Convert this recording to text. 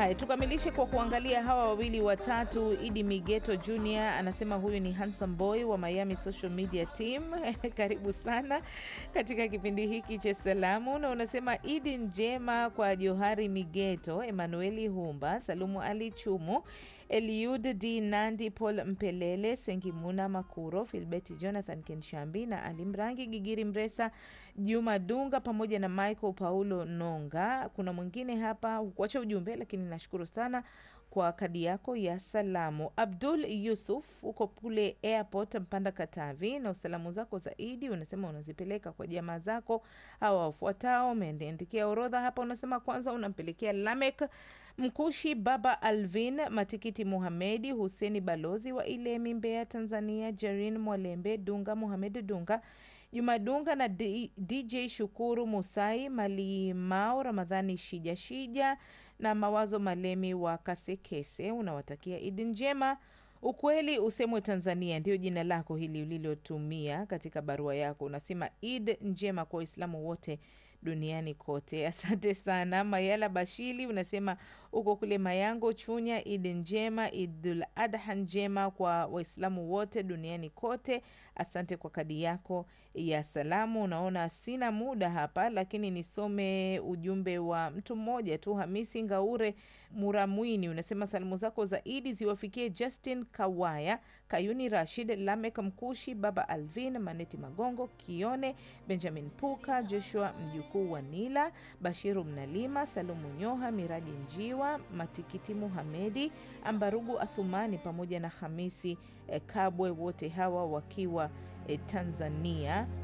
Haya, tukamilishe kwa kuangalia hawa wawili watatu. Idi Migeto Jr anasema huyu ni handsome boy wa Miami social media team. Karibu sana katika kipindi hiki cha salamu, na unasema Idi njema kwa Johari Migeto, Emanueli Humba, Salumu Ali Chumu, Eliud D Nandi, Paul Mpelele, Sengimuna Makuro, Filbert Jonathan Kenshambi na Ali Mrangi, Gigiri Mresa, Juma Dunga pamoja na Michael Paulo Nonga. Kuna mwingine hapa hukuacha ujumbe, lakini nashukuru sana kwa kadi yako ya salamu. Abdul Yusuf uko kule airport Mpanda Katavi, na usalamu zako zaidi unasema unazipeleka kwa jamaa zako hawa wafuatao. Umeandikia orodha hapa, unasema kwanza unampelekea Lamek Mkushi, Baba Alvin Matikiti, Muhamedi Huseni, balozi wa Ilemi, Mbeya, Tanzania, Jerin Mwalembe Dunga, Muhamed Dunga, Juma Dunga na D DJ Shukuru Musai, Malimao Ramadhani, Shija Shija na Mawazo Malemi wa Kasekese. Unawatakia Idi njema. Ukweli usemwe Tanzania, ndio jina lako hili ulilotumia katika barua yako. Unasema Id njema kwa Waislamu wote duniani kote. Asante sana. Mayala Bashili unasema uko kule Mayango, Chunya. Id njema, Idul Adha njema kwa Waislamu wote duniani kote. Asante kwa kadi yako ya salamu. Unaona sina muda hapa, lakini nisome ujumbe wa mtu mmoja tu. Hamisi Ngaure Muramwini unasema salamu zako za Idi ziwafikie Justin Kawaya, Kayuni Rashid, Lamek Mkushi, Baba Alvin, Maneti Magongo, Kione Benjamin Puka, Joshua mjukuu wa Nila, Bashiru Mnalima, Salumu Nyoha, Miraji Njiwa, Matikiti Muhamedi, Ambarugu Athumani pamoja na Hamisi eh, Kabwe, wote hawa wakiwa eh, Tanzania.